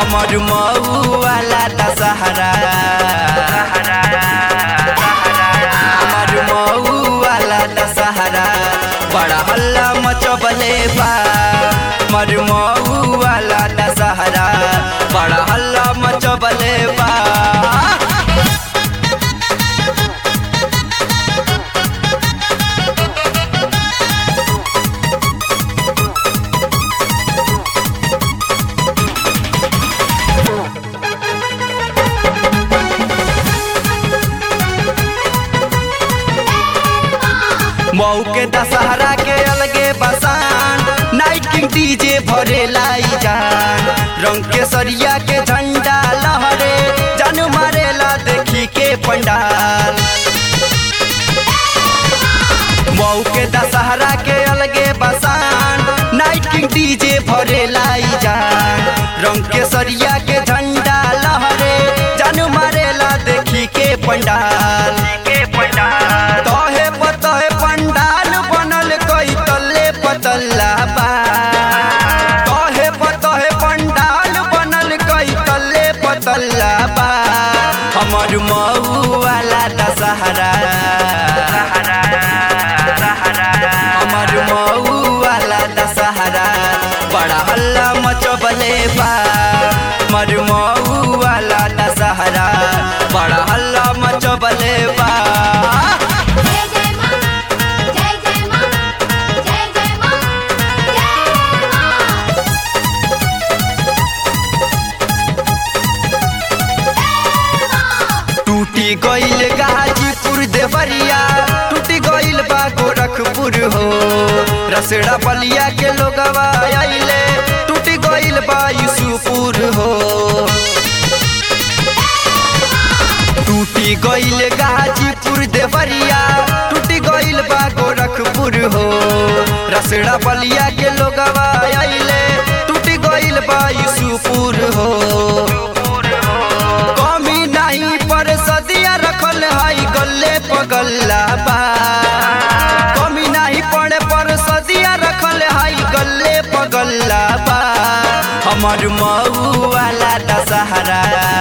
हमर मऊ वाला दशहरा हमर मऊ वाला दशहरा बड़ा हल्ला मचबले बा हमर मऊ वाला दशहरा बड़ा हल्ला मचबले बा मऊ के दशहरा के अलगे बसान नाइट किंग डीजे भरे लाई जान रंग के सरिया के झंडा लहरे जन मारेला देखी के पंडाल मऊ के दशहरा के अलगे बसान नाइट किंग डीजे भरे लाई जान रंग के सरिया के झंडा लहरे जन मारेला देखी के पंडाल के पंडाल तहे पतहे पंडाल बनल कई तल्ले पतल्ला बा तहे पतहे पंडाल बनल कई तल्ले पतल्ला बा हमर मऊ वाला दशहरा हमर मऊ वाला दशहरा बड़ा हल्ला मचबले बा हमर मऊ वाला दशहरा बड़ा हल्ला मचबले बा जय जय मां जय जय मां जय जय मां जय मां टूटी गईल गाजीपुर देवरिया टूटी गईल बा गोरखपुर हो रसड़ा बलिया के लोगवा आइले टूटी गईल बा यूसुपुर हो टूटी गईल गाजीपुर देवरिया टूटी गईल बा गोरखपुर हो रसड़ा बलिया के लोगवा आइले टूटी गईल बा यूसुपुर हो कमी नहीं पर सदिया रखल है गल्ले पगल्ला बा कमी नहीं पड़े पर सदिया रखल है गल्ले पगल्ला बा हमर मऊ वाला दशहरा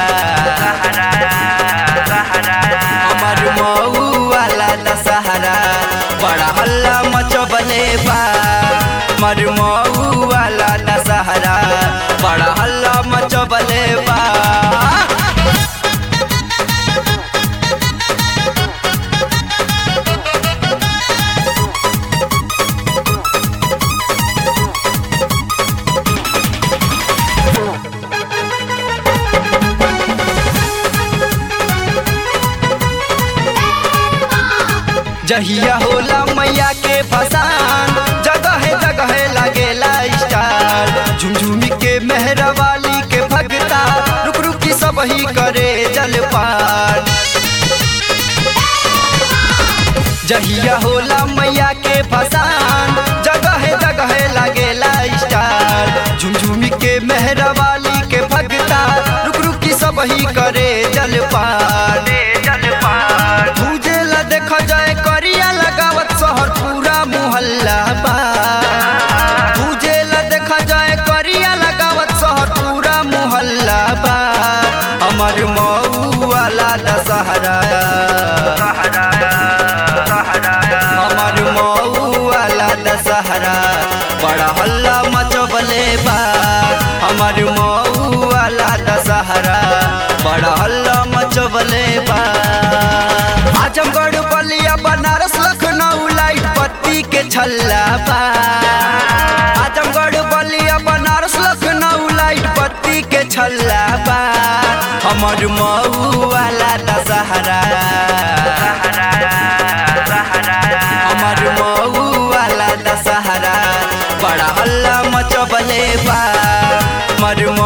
हमर मऊ वाला दशहरा बड़ा हल्ला मचबले बा हमर मऊ वाला दशहरा बड़ा हल्ला मचबले बा जहिया होला मैया के फसान जगह जगह लगेला स्टार झुमझुमी के मेहरा वाली के भगता रुक रुक की सब ही करे जलपान जहिया होला मैया के फसान जगह जगह लगेला स्टार झुमझुमी के मेहरा वाली के भगता रुक रुक की सब ही करे जलपान जलपान तुझे ला देखा जाए करिया लगावत शहर पूरा मोहल्ला बा तुझे ला देखा जाए करिया लगावत शहर पूरा मोहल्ला बा हमर मऊ वाला दशहरा हमर मऊ वाला दशहरा बड़ा हल्ला मचबले बा हमर मऊ वाला दशहरा बड़ा हल्ला मचबले बा आजमगढ़ बलिया बनारस लखनऊ लाइट पत्ती के छल्ला बा आजमगढ़ बलिया बनारस लखनऊ लाइट पत्ती के छल्ला बा हमर मऊ वाला दशहरा हमर मऊ वाला दशहरा बड़ा हल्ला मचबले बा हमर